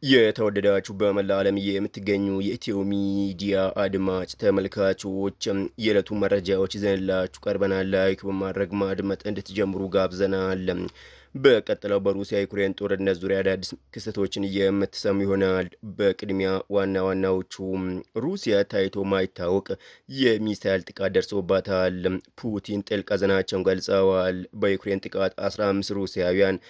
የተወደዳችሁ በመላ ዓለም የምትገኙ የኢትዮ ሚዲያ አድማጭ ተመልካቾች የዕለቱ መረጃዎች ይዘንላችሁ ቀርበናል። ላይክ በማድረግ ማድመጥ እንድትጀምሩ ጋብዘናል። በቀጥለው በሩሲያ ዩክሬን ጦርነት ዙሪያ አዳዲስ ክስተቶችን የምትሰሙ ይሆናል። በቅድሚያ ዋና ዋናዎቹ ሩሲያ ታይቶ ማይታወቅ የሚሳይል ጥቃት ደርሶባታል። ፑቲን ጥልቅ ሐዘናቸውን ገልጸዋል። በዩክሬን ጥቃት 15 ሩሲያውያን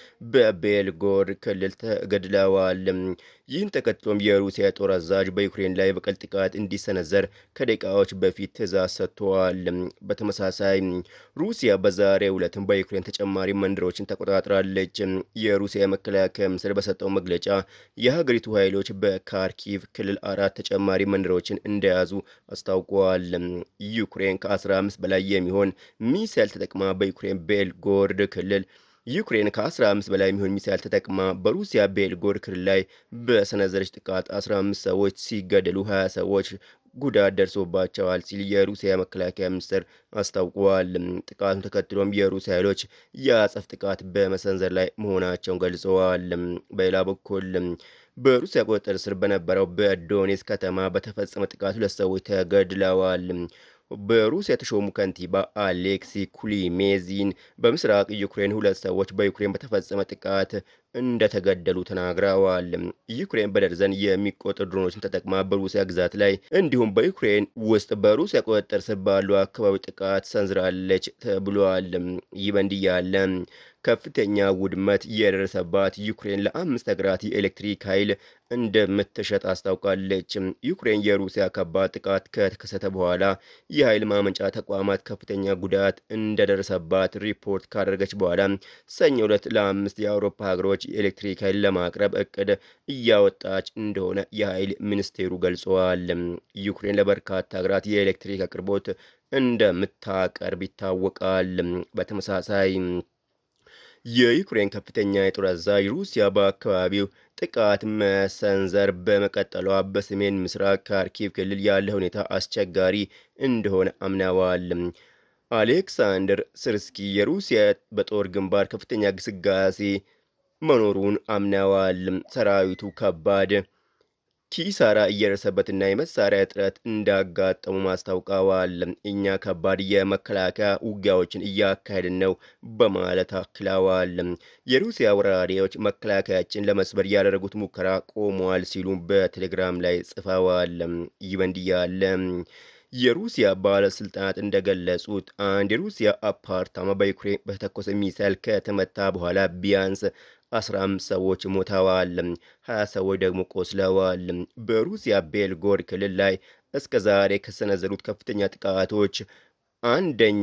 በቤልጎር ክልል ተገድለዋል። ይህን ተከትሎም የሩሲያ ጦር አዛዥ በዩክሬን ላይ በቀል ጥቃት እንዲሰነዘር ከደቂቃዎች በፊት ትዕዛዝ ሰጥተዋል። በተመሳሳይ ሩሲያ በዛሬው ዕለትም በዩክሬን ተጨማሪ መንደሮችን ተቆጣጥራለች። የሩሲያ መከላከያ ሚኒስቴር በሰጠው መግለጫ የሀገሪቱ ኃይሎች በካርኪቭ ክልል አራት ተጨማሪ መንደሮችን እንደያዙ አስታውቀዋል። ዩክሬን ከ15 በላይ የሚሆን ሚሳይል ተጠቅማ በዩክሬን ቤልጎርድ ክልል ዩክሬን ከ15 በላይ የሚሆን ሚሳይል ተጠቅማ በሩሲያ ቤልጎር ክልል ላይ በሰነዘረች ጥቃት 15 ሰዎች ሲገደሉ 20 ሰዎች ጉዳት ደርሶባቸዋል ሲል የሩሲያ መከላከያ ሚኒስቴር አስታውቀዋል። ጥቃቱን ተከትሎም የሩሲያ ኃይሎች የአጸፍ ጥቃት በመሰንዘር ላይ መሆናቸውን ገልጸዋል። በሌላ በኩል በሩሲያ ቁጥጥር ስር በነበረው በዶኔስ ከተማ በተፈጸመ ጥቃት ሁለት ሰዎች ተገድለዋል። በሩሲያ የተሾሙ ከንቲባ አሌክሲ ኩሊሜዚን በምስራቅ ዩክሬን ሁለት ሰዎች በዩክሬን በተፈጸመ ጥቃት እንደተገደሉ ተናግረዋል። ዩክሬን በደርዘን የሚቆጠሩ ድሮኖችን ተጠቅማ በሩሲያ ግዛት ላይ እንዲሁም በዩክሬን ውስጥ በሩሲያ ቁጥጥር ስር ባሉ አካባቢ ጥቃት ሰንዝራለች ተብሏል። ይህ በእንዲህ ያለ ከፍተኛ ውድመት የደረሰባት ዩክሬን ለአምስት ሀገራት የኤሌክትሪክ ኃይል እንደምትሸጥ አስታውቃለች። ዩክሬን የሩሲያ ከባድ ጥቃት ከተከሰተ በኋላ የኃይል ማመንጫ ተቋማት ከፍተኛ ጉዳት እንደደረሰባት ሪፖርት ካደረገች በኋላ ሰኞ ዕለት ለአምስት የአውሮፓ ሀገሮች የኤሌክትሪክ ኃይል ለማቅረብ እቅድ እያወጣች እንደሆነ የኃይል ሚኒስቴሩ ገልጸዋል። ዩክሬን ለበርካታ ሀገራት የኤሌክትሪክ አቅርቦት እንደምታቀርብ ይታወቃል። በተመሳሳይ የዩክሬን ከፍተኛ የጦር አዛዥ ሩሲያ በአካባቢው ጥቃት መሰንዘር በመቀጠሏ በሰሜን ምስራቅ ካርኪቭ ክልል ያለ ሁኔታ አስቸጋሪ እንደሆነ አምነዋል። አሌክሳንደር ስርስኪ የሩሲያ በጦር ግንባር ከፍተኛ ግስጋሴ መኖሩን አምነዋል። ሰራዊቱ ከባድ ኪሳራ እየደረሰበትና የመሳሪያ እጥረት እንዳጋጠሙ ማስታውቀዋል። እኛ ከባድ የመከላከያ ውጊያዎችን እያካሄድን ነው በማለት አክለዋል። የሩሲያ ወራሪዎች መከላከያችን ለመስበር ያደረጉት ሙከራ ቆሟል ሲሉ በቴሌግራም ላይ ጽፈዋል። ይህ በእንዲህ ያለ የሩሲያ ባለስልጣናት እንደገለጹት አንድ የሩሲያ አፓርታማ በዩክሬን በተተኮሰ ሚሳይል ከተመታ በኋላ ቢያንስ 15 ሰዎች ሞተዋል፣ 20 ሰዎች ደግሞ ቆስለዋል። በሩሲያ ቤልጎር ክልል ላይ እስከ ዛሬ ከሰነዘሩት ከፍተኛ ጥቃቶች አንደኛ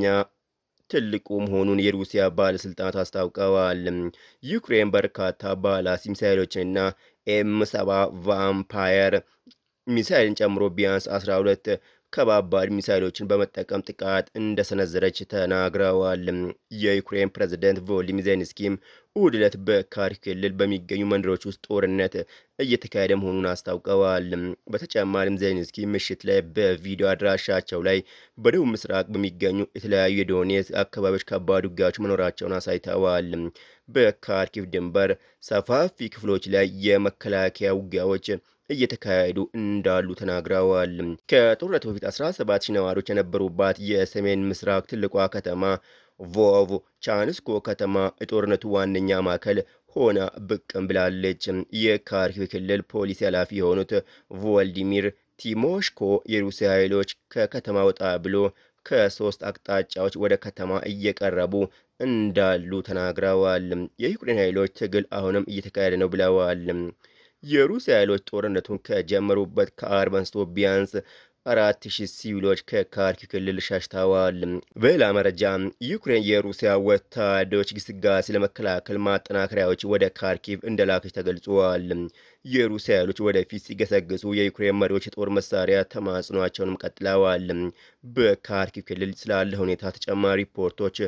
ትልቁ መሆኑን የሩሲያ ባለስልጣናት አስታውቀዋል። ዩክሬን በርካታ ባላስቲክ ሚሳይሎችንና ኤም ሰባ ቫምፓየር ሚሳይልን ጨምሮ ቢያንስ 12 ከባባድ ሚሳይሎችን በመጠቀም ጥቃት እንደሰነዘረች ተናግረዋል። የዩክሬን ፕሬዝደንት ቮሎዲሚር ዜሌንስኪም እሁድ ዕለት በካርኪቭ ክልል በሚገኙ መንደሮች ውስጥ ጦርነት እየተካሄደ መሆኑን አስታውቀዋል። በተጨማሪም ዜሌንስኪ ምሽት ላይ በቪዲዮ አድራሻቸው ላይ በደቡብ ምስራቅ በሚገኙ የተለያዩ የዶኔትስክ አካባቢዎች ከባድ ውጊያዎች መኖራቸውን አሳይተዋል። በካርኪቭ ድንበር ሰፋፊ ክፍሎች ላይ የመከላከያ ውጊያዎች እየተካሄዱ እንዳሉ ተናግረዋል። ከጦርነቱ በፊት 17 ሺህ ነዋሪዎች የነበሩባት የሰሜን ምስራቅ ትልቋ ከተማ ቮቭ ቻንስኮ ከተማ የጦርነቱ ዋነኛ ማዕከል ሆና ብቅም ብላለች። የካርኪቭ ክልል ፖሊስ ኃላፊ የሆኑት ቮልዲሚር ቲሞሽኮ የሩሲያ ኃይሎች ከከተማ ወጣ ብሎ ከሶስት አቅጣጫዎች ወደ ከተማ እየቀረቡ እንዳሉ ተናግረዋል። የዩክሬን ኃይሎች ትግል አሁንም እየተካሄደ ነው ብለዋል። የሩሲያ ኃይሎች ጦርነቱን ከጀመሩበት ከአርብ አንስቶ ቢያንስ አራት ሺህ ሲቪሎች ከካርኪቭ ክልል ሸሽተዋል። በሌላ መረጃ ዩክሬን የሩሲያ ወታደሮች ግስጋሴ ለመከላከል ማጠናከሪያዎች ወደ ካርኪቭ እንደላከች ተገልጿል። የሩሲያ ኃይሎች ወደፊት ሲገሰግሱ የዩክሬን መሪዎች የጦር መሳሪያ ተማጽኗቸውንም ቀጥለዋል። በካርኪቭ ክልል ስላለ ሁኔታ ተጨማሪ ሪፖርቶች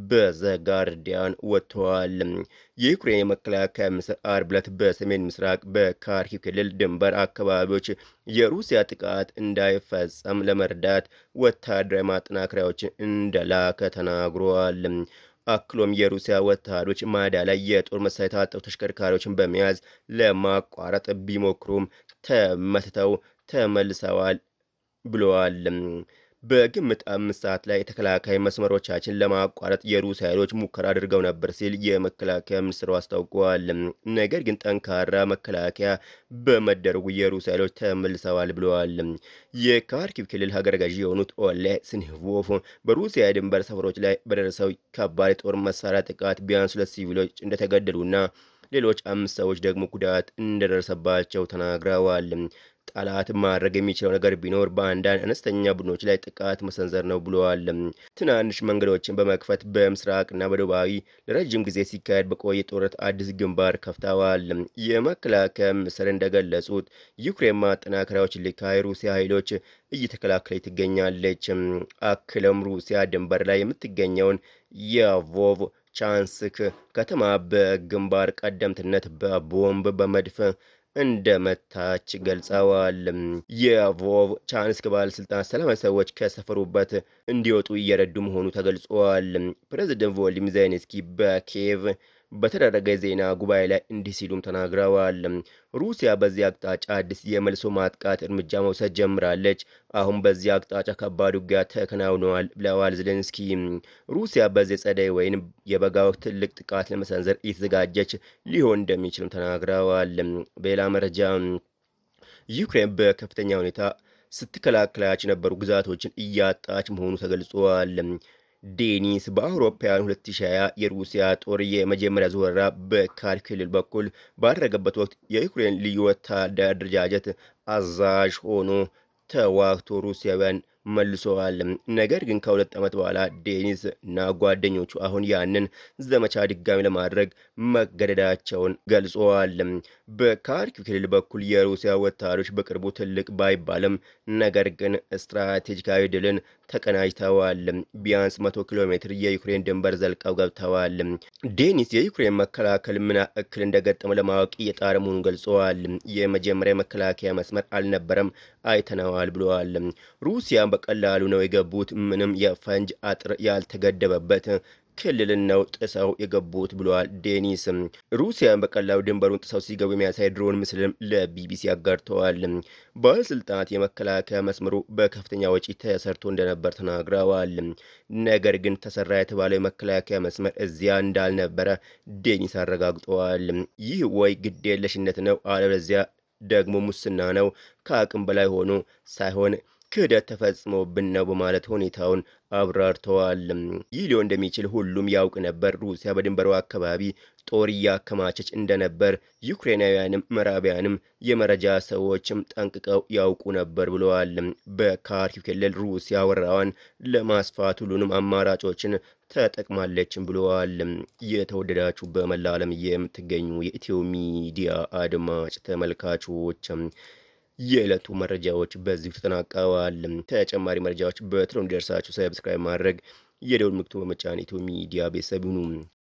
በዘጋርዲያን ወጥተዋል። የዩክሬን የመከላከያ ሚኒስትር አርብ ዕለት በሰሜን ምስራቅ በካርኪቭ ክልል ድንበር አካባቢዎች የሩሲያ ጥቃት እንዳይፈጸም ለመርዳት ወታደራዊ ማጠናከሪያዎችን እንደላከ ተናግሯል። አክሎም የሩሲያ ወታደሮች ማዳ ላይ የጦር መሳሪያ የታጠቁ ተሽከርካሪዎችን በመያዝ ለማቋረጥ ቢሞክሩም ተመትተው ተመልሰዋል ብለዋል። በግምት አምስት ሰዓት ላይ የተከላካይ መስመሮቻችን ለማቋረጥ የሩሲያ ኃይሎች ሙከራ አድርገው ነበር ሲል የመከላከያ ሚኒስትሩ አስታውቀዋል። ነገር ግን ጠንካራ መከላከያ በመደረጉ የሩሲያ ኃይሎች ተመልሰዋል ብለዋል። የካርኪቭ ክልል ሀገረ ገዢ የሆኑት ኦሌ ስኒቮቭ በሩሲያ የድንበር ሰፈሮች ላይ በደረሰው ከባድ የጦር መሳሪያ ጥቃት ቢያንስ ሁለት ሲቪሎች እንደተገደሉና ሌሎች አምስት ሰዎች ደግሞ ጉዳት እንደደረሰባቸው ተናግረዋል። ጠላት ማድረግ የሚችለው ነገር ቢኖር በአንዳንድ አነስተኛ ቡድኖች ላይ ጥቃት መሰንዘር ነው ብለዋል። ትናንሽ መንገዶችን በመክፈት በምስራቅና በደቡባዊ ለረጅም ጊዜ ሲካሄድ በቆየ ጦርነት አዲስ ግንባር ከፍተዋል። የመከላከያ ሚኒስትር እንደገለጹት ዩክሬን ማጠናከሪያዎች ልካ የሩሲያ ኃይሎች እየተከላከለች ትገኛለች። አክለውም ሩሲያ ድንበር ላይ የምትገኘውን የቮቭ ቻንስክ ከተማ በግንባር ቀደምትነት በቦምብ በመድፍ እንደመታች ገልጸዋል። የቮቭ ቻንስክ ባለስልጣናት ሰላማዊ ሰዎች ከሰፈሩበት እንዲወጡ እየረዱ መሆኑ ተገልጿል። ፕሬዚደንት ቮሎዲሚር ዜሌንስኪ በኪየቭ በተደረገ ዜና ጉባኤ ላይ እንዲህ ሲሉም ተናግረዋል። ሩሲያ በዚህ አቅጣጫ አዲስ የመልሶ ማጥቃት እርምጃ መውሰድ ጀምራለች። አሁን በዚህ አቅጣጫ ከባድ ውጊያ ተከናውነዋል ብለዋል ዜሌንስኪ። ሩሲያ በዚህ ጸደይ ወይም የበጋ ወቅት ትልቅ ጥቃት ለመሰንዘር እየተዘጋጀች ሊሆን እንደሚችልም ተናግረዋል። በሌላ መረጃ ዩክሬን በከፍተኛ ሁኔታ ስትከላከላቸው የነበሩ ግዛቶችን እያጣች መሆኑ ተገልጿል። ዴኒስ በአውሮፓውያን 2020 የሩሲያ ጦር የመጀመሪያ ዙር ወረራ በካርኪቭ ክልል በኩል ባደረገበት ወቅት የዩክሬን ልዩ ወታደር አደረጃጀት አዛዥ ሆኖ ተዋግቶ ሩሲያውያን መልሰዋል። ነገር ግን ከሁለት ዓመት በኋላ ዴኒስ እና ጓደኞቹ አሁን ያንን ዘመቻ ድጋሚ ለማድረግ መገደዳቸውን ገልጸዋል። በካርኪቭ ክልል በኩል የሩሲያ ወታደሮች በቅርቡ ትልቅ ባይባልም ነገር ግን ስትራቴጂካዊ ድልን ተቀናጅተዋል። ቢያንስ መቶ ኪሎ ሜትር የዩክሬን ድንበር ዘልቀው ገብተዋል። ዴኒስ የዩክሬን መከላከል ምን እክል እንደገጠመው ለማወቅ እየጣረ መሆኑን ገልጸዋል። የመጀመሪያ መከላከያ መስመር አልነበረም፣ አይተነዋል ብለዋል። ሩሲያ በቀላሉ ነው የገቡት። ምንም የፈንጅ አጥር ያልተገደበበት ክልልን ነው ጥሰው የገቡት ብለዋል ዴኒስ። ሩሲያን በቀላሉ ድንበሩን ጥሰው ሲገቡ የሚያሳይ ድሮን ምስልም ለቢቢሲ አጋርተዋል። ባለስልጣናት የመከላከያ መስመሩ በከፍተኛ ወጪ ተሰርቶ እንደነበር ተናግረዋል። ነገር ግን ተሰራ የተባለው የመከላከያ መስመር እዚያ እንዳልነበረ ዴኒስ አረጋግጠዋል። ይህ ወይ ግዴለሽነት ነው፣ አለበለዚያ ደግሞ ሙስና ነው። ከአቅም በላይ ሆኖ ሳይሆን ክህደት ተፈጽሞብን ነው በማለት ሁኔታውን አብራርተዋል። ይህ ሊሆን እንደሚችል ሁሉም ያውቅ ነበር። ሩሲያ በድንበሩ አካባቢ ጦር እያከማቸች እንደነበር ዩክሬናውያንም ምዕራባውያንም የመረጃ ሰዎችም ጠንቅቀው ያውቁ ነበር ብለዋል። በካርኪቭ ክልል ሩሲያ ወረራዋን ለማስፋት ሁሉንም አማራጮችን ተጠቅማለችም ብለዋል። የተወደዳችሁ በመላ ዓለም የምትገኙ የኢትዮ ሚዲያ አድማጭ ተመልካቾች የዕለቱ መረጃዎች በዚሁ ተጠናቀዋል። ተጨማሪ መረጃዎች በቶሎ እንዲደርሳችሁ ሰብስክራይብ ማድረግ የደውል ምልክቱን በመጫን ኢትዮ ሚዲያ ቤተሰብ ይሁኑ።